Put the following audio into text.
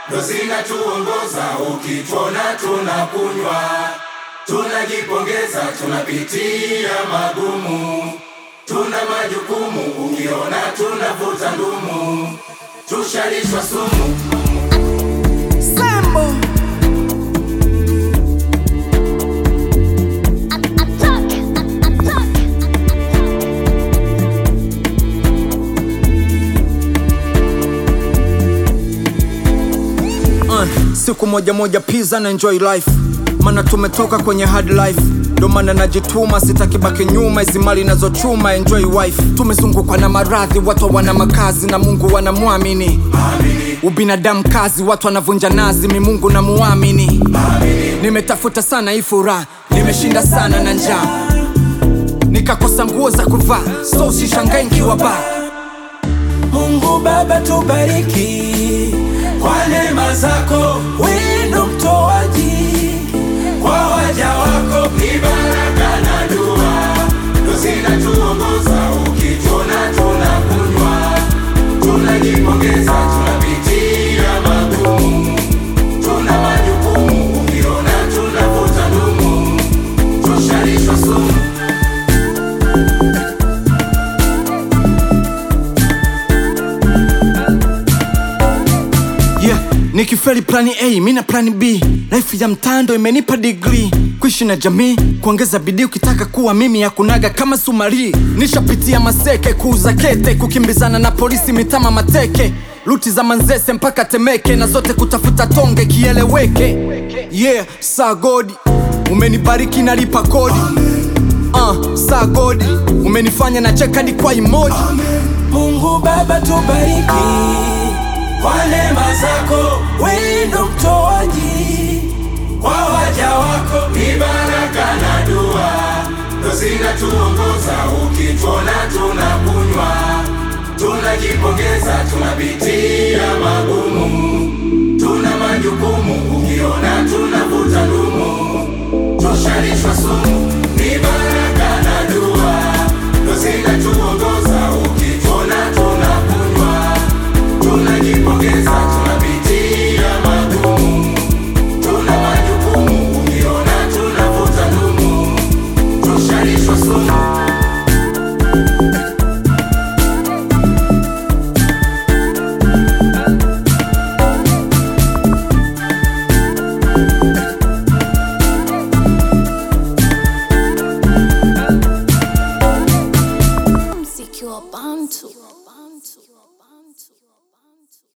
ndo zinatuongoza. Ukituona tunakunywa, tunajipongeza, tunapitia magumu, tuna majukumu. Ukiona tunavuta ndumu, tushalishwa sumu. Sambo uh, siku moja moja pizza na enjoy life mana tumetoka kwenye hard life ndo maana najituma sitaki baki nyuma hizi mali nazochuma enjoy wife tumezungukwa na maradhi watu wana makazi na mungu wanamwamini ubinadamu kazi watu wanavunja nazi mi mungu na muamini nimetafuta sana hii furaha nimeshinda sana na njaa nikakosa nguo za kuvaa so usishangae nkiwa baa Mungu Baba tubariki kwa neema zako, wewe ndo mtoaji kwa waja wako, ni baraka na dua ndo zinatuongoza. Ukituona tunakunywa, tunajipongeza, tunapitia magumu, tuna majukumu. Ukiona tunavuta ndumu, tushalishwa sumu. yeah nikifeli plani a mi na plani b life ya mtando imenipa digri kuishi na jamii kuongeza bidii ukitaka kuwa mimi ya kunaga kama sumari nishapitia maseke kuuza kete kukimbizana na polisi mitama mateke luti za manzese mpaka temeke na zote kutafuta tonge kieleweke yeah saa godi umenibariki nalipa kodi uh, saa godi umenifanya na chekadi kwa imoji Mungu Baba tubariki kwa neema zako, wewe ndo mtoaji kwa waja wako, ni baraka na dua ndo zinatuongoza. Ukituona tunakunywa, tunajipongeza, tunapitia magumu, tuna majukumu. Ukiona tunavuta ndumu, tushalishwa sumu, ni baraka na dua ndo zinatuongoza.